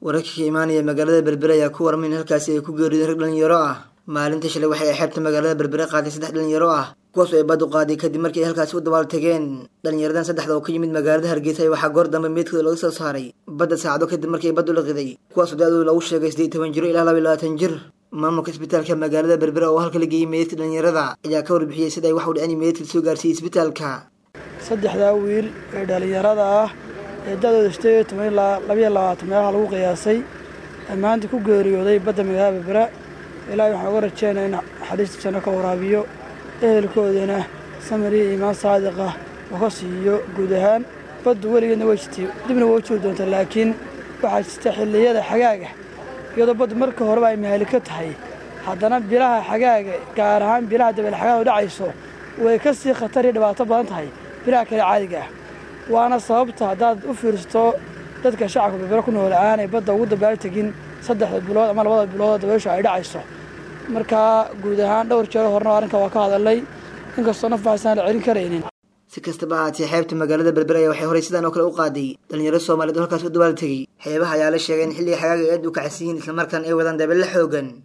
wararka ka imaanaya magaalada berbere ayaa ku warmay in halkaasi ay ku geeriyodeen rag dhalinyaro ah maalinta shalay waxay ay xeebta magaalada berbere qaaday saddex dhalinyaro ah kuwaas oo ay badu qaaday kadib markii ay halkaasi u dabaal tageen dhalinyaradan saddexda oo ka yimid magaalada hargeysa waxaa goor dambe meydkooda laga soo saaray badda saacado kadib markii ay baddu liqiday kuwaasoo da-dooda lagu sheegay siddeed iyo toban jiro ilaa laba iyo labaatan jir maamulka isbitaalka magaalada berbere oo halka la geeyey meydadka dhalinyarada ayaa ka warbixiyey sida ay wax u dhicin meydadka soo gaarsiiyey isbitaalka saddexdaa wiil ee dhalinyarada ah ee da-dooda sideed iyo toban ilaa labayo labaatan meelaha lagu qiyaasay maanta ku geeriyooday badda magaalada berbera ilaahay waxaan uga rajeynaya in naxariista janno ka waraabiyo ehelkoodana samir iyo iimaan saadiqa oo ka siiyo guud ahaan baddu weligeedna way jirtay dibna waa u jiri doonta laakiin waxaa jirta xilliyada xagaaga iyadoo baddu marka horeba ay mahaliko tahay haddana bilaha xagaaga gaar ahaan bilaha dabeel xagaadu dhacayso way ka sii khatar iyo dhibaato badan tahay bilaha kale caadiga ah waana sababta haddaad u fiirsato dadka shacabka berbere ku nool aanay badda ugu dabaal tegin saddexda bilood ama labada bilood dabeeshu ay dhacayso markaa guud ahaan dhowr jeero horena arrinka waa ka hadalnay inkastoo naf baxsaan la celin karaynin si kastaba ahaatee xeebta magaalada berbere ayaa waxay horey sidaan oo kale u qaaday dhalinyaro soomaaliyeed oo halkaas u dabaal tegey xeebaha ayaa la sheegay in xilliga xagaaga aad u kacsan yihiin islamarkaan ay wadaan dabeelle xoogan